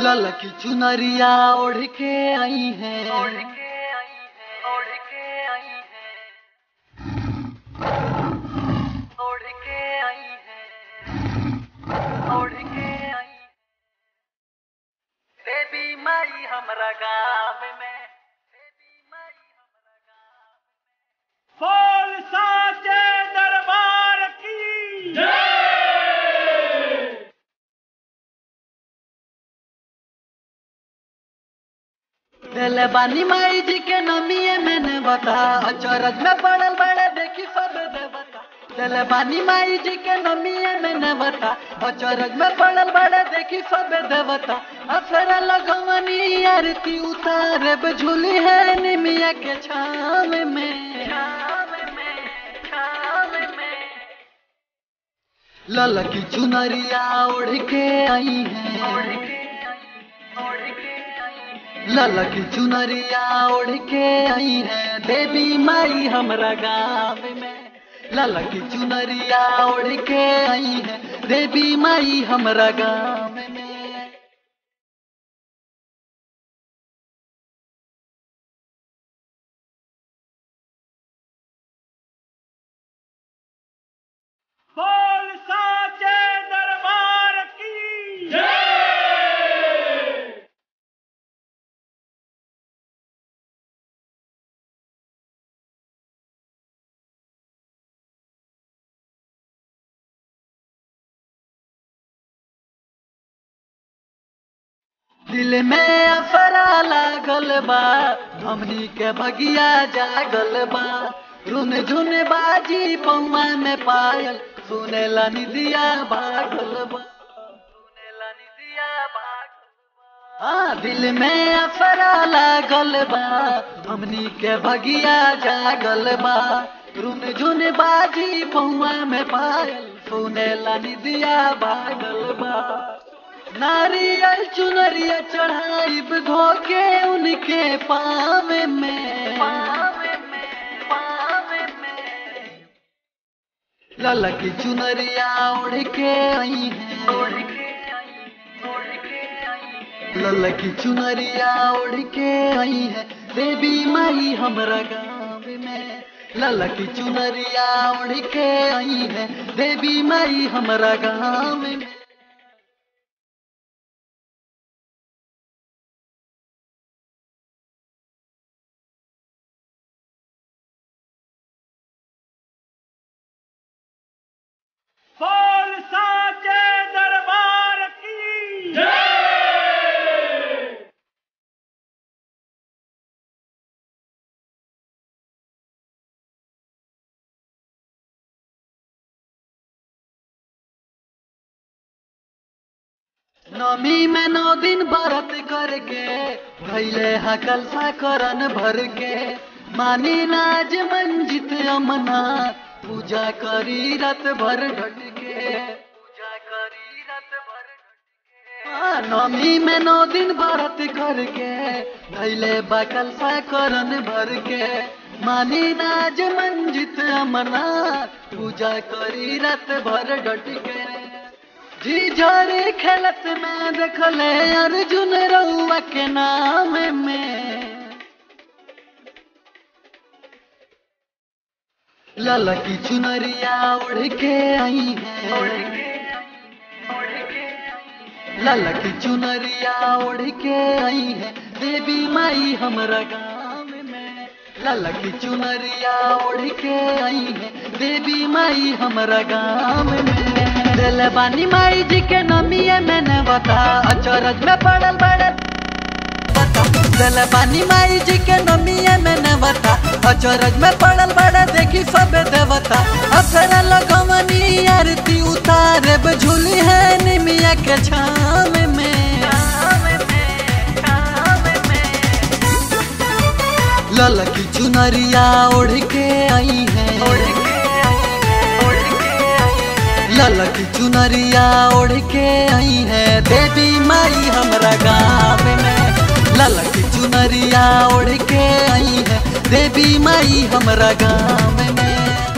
लल की चुनरिया ओढ़ के आई है ओढ़ के आई है ओढ़ के आई है ओढ़ के आई है ओढ़ के आई है देवी माई हमरा गाँव में देवी माई हमरा गाँव में बोल साचे दरबार की दिल बानी माई जी के नमिए मैंने बता अचरज में पड़ल बड़े देखी सब देवता दिल बानी माई जी के नमिए मैंने बता अचरज में पड़ल बड़े देखी सब देवता अफर लगवनी आरती उतारे झूली है निमिया के छाव में छाव में छाव में लल की चुनरिया ओढ़ के आई ओढ़ है के आई ओढ़ के आई लल की चुनरिया ओढ़ के आई है देवी माई हमरा गाँव में लल की चुनरिया ओढ़ के आई है देवी माई हमरा गाँव में बोल साचे दरबार की दिल में अफरा लागल बा हमनी के भगिया जागल बा रुन झुन बाजी पौमा में पायल सुनेला निदिया भागल बा सुनेला निदिया भाग हाँ दिल में अफरा लागल बा हमनी के भगिया जागल बा रुन झुन बाजी पौआ में पायल सुनेला निदिया भागल बा नारियल चुनरिया चढ़ाइब धोके उनके पाव में पावे में पावे में लल की चुनरिया उड़ के आई ओढ़ है के आई ओढ़ के आई लल की चुनरिया उड़ के आई है देवी माई हमरा गाँव में लल की चुनरिया उड़ के आई है देवी माई हमरा गाँव में बोल साचे दरबार की नमी में नौ दिन व्रत करके भैले हकल सा करन भर के मानी नाज मंजित अमना पूजा करी रत भर ढट के पूजा करी रात भर घट हाँ, नमी में नौ दिन व्रत करके भैले बकल सा करन भर के मानी नाज मंजित अमना पूजा करी रत भर डट के जी झरे खेलत में देखले अर्जुन रउआ के नाम में लल की चुनरिया उड़ के आई ओढ़ है के आई ओढ़ के आई लल की चुनरिया उड़ के आई है देवी माई हमरा गाँव में लल की चुनरिया उड़ के आई है देवी माई हमरा गाँव में दिल बानी माई जी के नमिए मैंने बता अचरज में पड़ल बड़े बता दिल बानी माई जी के नमिए मैंने बता अचरज में पड़ल बड़े देखी सब देवता अफर लगवनी आरती उतारे झूली है निमिया के छाव में छाव में छाव में लल की चुनरिया ओढ़ के आई ओढ़ है के आई ओढ़ के आई लल की चुनरिया ओढ़ के आई है देवी माई हमरा गाँव में लल की चुनरिया ओढ़ के आई है देवी माई हमरा गाँव में